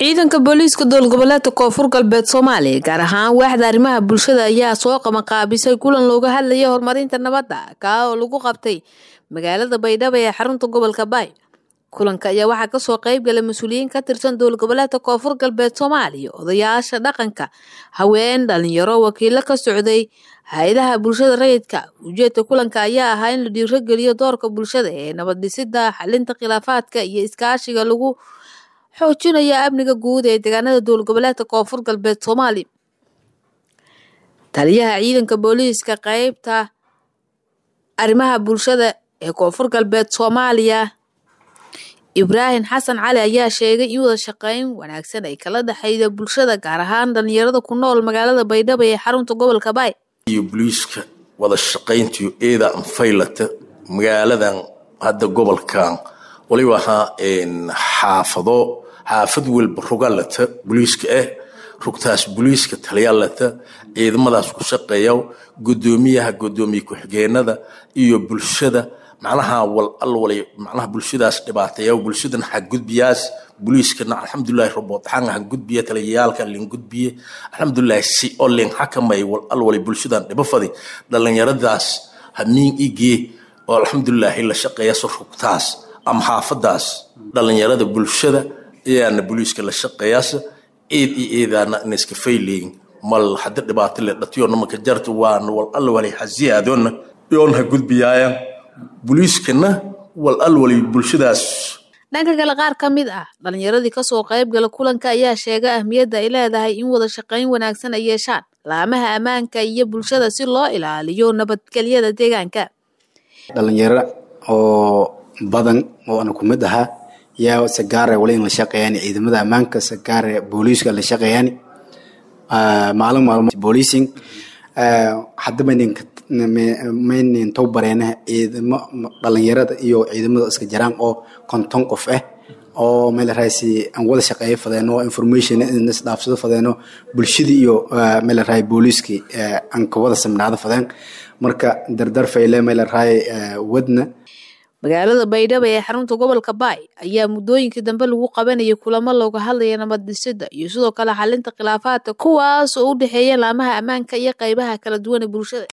ciidanka booliiska dowlgoboleedka koonfur galbeed soomaaliya gaar ahaan waaxda arrimaha bulshada ayaa soo qabanqaabisay kulan looga hadlaya horumarinta nabadda kaa oo lagu qabtay magaalada baydhabo ee xarunta gobolka baay kulanka ayaa waxaa kasoo qeyb galay mas-uuliyiin ka tirsan dowlgoboleedka koonfur galbeed soomaaliya odayaasha dhaqanka haween dhalinyaro wakiilo ka socday hay-adaha bulshada rayidka ujeedka kulanka ayaa ahaa in la dhiirogeliyo doorka bulshada ee nabad dhisida xalinta khilaafaadka iyo iskaashiga lagu xoojinaya amniga guud ee deegaanada dowlgoboleedka koonfur galbeed soomaaliya taliyaha ciidanka booliiska qeybta arrimaha bulshada ee koonfur galbeed soomaaliya ibraahim xasan cali ayaa sheegay in wada shaqeyn wanaagsan ay kala dhexeyda bulshada gaar ahaan dhalinyarada ku nool magaalada baydhabo ee xarunta gobolka baay iyo booliiska wada shaqayntiyo eeda anfaylata magaaladan hadda gobolkan waliba ahaa xaafado xaafad welba rogalata booliiska ah rugtaas booliiska taliyaalata ciidamadaas ku shaqeeya gudoomiyaha gudoomiye ku-xigeenada iyo bulshada macnaha wal alwalay macnaha bulshadaas dhibaateeya bulshadan xagudbiyaas booliiskana alxamdulilahi roboodxaan han gudbiya taliyayaalka lin gudbiye alxamdulilahi si oo lin xakamay wal alwalay bulshadan dhibo fadi dhallinyaradaas hamiin igee oo alxamdulilahi la shaqeeya so rugtaas ama xaafadaas dhallinyarada bulshada ayaana booliiska la shaqeeyaas eed iyo eedaana ina iska fayleyin mal hada dhibaato le dhatiyoona maka jarta waana wal alwalay hasiyaadona yoon ha gudbiyaayaan booliiskana wal alwalay bulshadaas dhanka kale qaar ka mid ah dhalinyaradii kasoo qayb gala kulanka ayaa sheegay ahmiyadda ay leedahay in wada shaqeyn wanaagsan ay yeeshaan laamaha ammaanka iyo bulshada si loo ilaaliyo nabadgelyada deegaanka dhalinyaro oo badan oo ana ku mid ahaa yaa sagaare wali in la shaqeeyaan ciidamada ammaanka sagaare booliiska la shaqeeyaan maalin maalmo booliising hadda maynin tow bareena ciidamo dhalinyarada iyo ciidamada iska jiraan oo konton qof ah oo meelaraasi aan wada shaqeeyo fadeeno information isdhaafsado fadeeno bulshadii iyo meelaraay booliiskii aan ka wada samnaado fadeen marka dardar fayle meelaraay wadna magaalada baydhabo ee xarunta gobolka baay ayaa muddooyinkii dambe lagu qabanayay kulamo looga hadlaya nabad dhisida iyo sidoo kale xalinta khilaafaadka kuwaas oo u dhexeeya laamaha ammaanka iyo qeybaha kala duwan ee bulshada